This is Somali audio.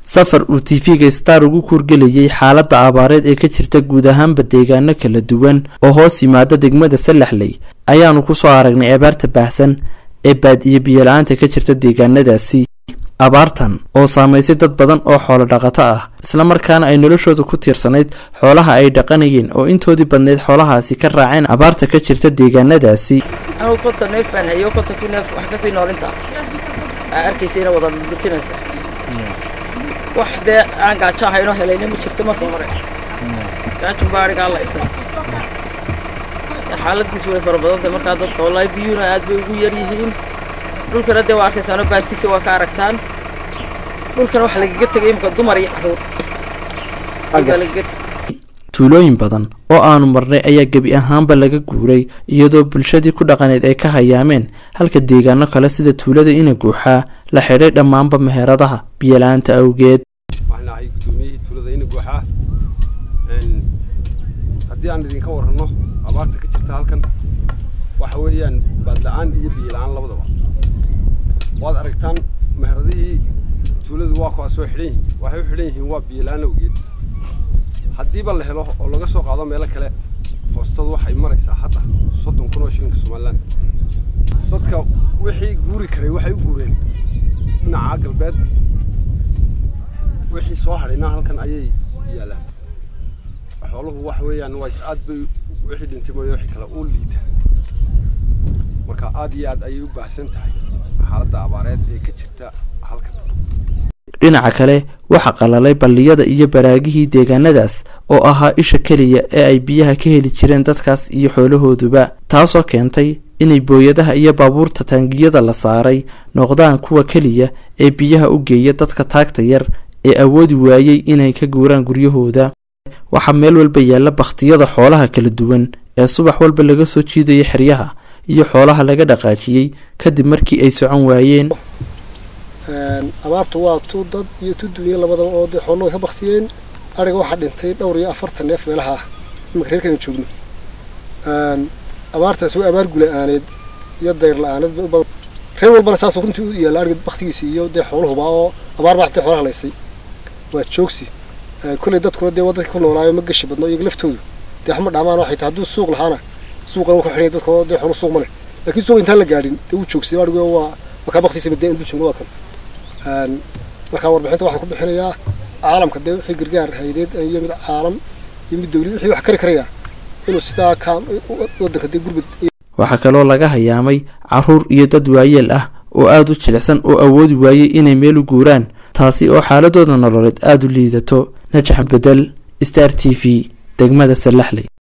safar uu tv-ga star ugu kuurgelayay xaaladda abaareed ee ka jirta guud ahaanba deegaano kala duwan oo hoos yimaada degmada salaxley ayaanu kusoo aragnay abaarta baahsan ee baad-iyo biyola-aanta ka jirta deegaanadaasi abaartan oo saamaysay dad badan oo xoolo dhaqato ah islamarkaana ay noloshooda ku tiirsanayd xoolaha ay dhaqanayeen oo intoodii badnayd xoolahaasi ka raaceen abaarta ka jirta deegaanadaasi anugu konton neef baan hayo kontonkii neef wax kasii noolinta aa arkaysayna wada gutinaysa wax dee aan gaajo ahaynoo helayna ma jirto marka hore gaajun baa arigaa la isla xaaladiisu way fara badantay markaa dadka wallaahi biyuuna aad bay ugu yar yihiin dhulkana dee waa arkaysaano baadkiisa waa ka aragtaan dhulkana waxa lagaga tegay imika dumar iyo caruur baa lagaga tegay tuulooyin badan oo aanu marnay ayaa gebi ahaanba laga guuray iyadoo bulshadii ku dhaqaneed ay ka hayaameen halka deegaano kale sida tuulada ina guuxaa la xidhay dhammaanba meheradaha biyola-aanta awgeed waxaan ahay guddoomiyihii tuulada ina guuxaa haddii aan idinka warranno abaarta ka jirta halkan waxa weeyaan baadla-aan iyo biyola-aan labadaba waad aragtaan meheradihii tuuladu waa kuwaa soo xidhan yihiin waxay u xidhan yihiin waa biyola-aan awgeed haddiiba la helo oo laga soo qaado meelo kale foostadu waxay maraysaa hadda soddon kun oo shilinka somalilan dadka wixii guuri karay waxay u guureen dhinaca galbeed wixii soo hadhayna halkan ayay yaalaan xooluhu waxa weeyaan waa aad bay wixii dhintay mooye wixii kale u liita marka aad iyo aad ayay u baahsan tahay xaaladda abaareed ee ka jirta halkan dhinaca kale waxaa qalalay balliyada iyo baraagihii deegaanadaas oo ahaa isha keliya ee ay biyaha ka heli jireen dadkaas iyo xoolahooduba taasoo keentay inay booyadaha iyo baabuurta taangiyada la saaray noqdaan kuwa keliya ee biyaha u geeya dadka taagta yar ee awoodi waayey inay ka guuraan guryahooda waxaa meel walba yaalla bakhtiyada xoolaha kala duwan ee subax walba laga soo jiidaya xeryaha iyo xoolaha laga dhaqaajiyey kadib markii ay socon waayeen abaartu waa tu dad iyo tu dunya labadaba oo dee xooluhu ka baktiyeen ariga waxaa dhintay dhowr iyo afartan neef meelaha ah imaka reerkana joogno abaartaasi waa abaar gula-aaneed iyo dayr la-aaneed bay u badan reer walbana saasoo runtii u yaalla ariga baktigiisa iyo dee xooluhuba oo abaar baa xatay xoolaha laysay waa joogsi kolley dadkuna dee wadadka ku noolaayo ma gashi badno iyaga laftoodu dee waxma dhaamaan waxay tahay hadduu suuq lahaana suuqana ku xidhanya dadka dee xoolu suuq ma leh laakiin suuq intaan la gaadhin dee wuu joogsay arigu waa waa kaa baktigiisa badee intuu joogno waa kan markaa warbixinta waxaan ku bixinayaa caalamka dee wixii gargaar haydeed iyo mid caalam iyo mid dawli wixii wax kari karaya inuu sidaa ka wadanka dee gurbad waxaa kaloo laga hayaamay caruur iyo dad waayeel ah oo aada u jilicsan oo awoodi waayey inay meel u guuraan taasi oo xaaladooda nololeed aada u liidato najax bedel star t v degmada salaxley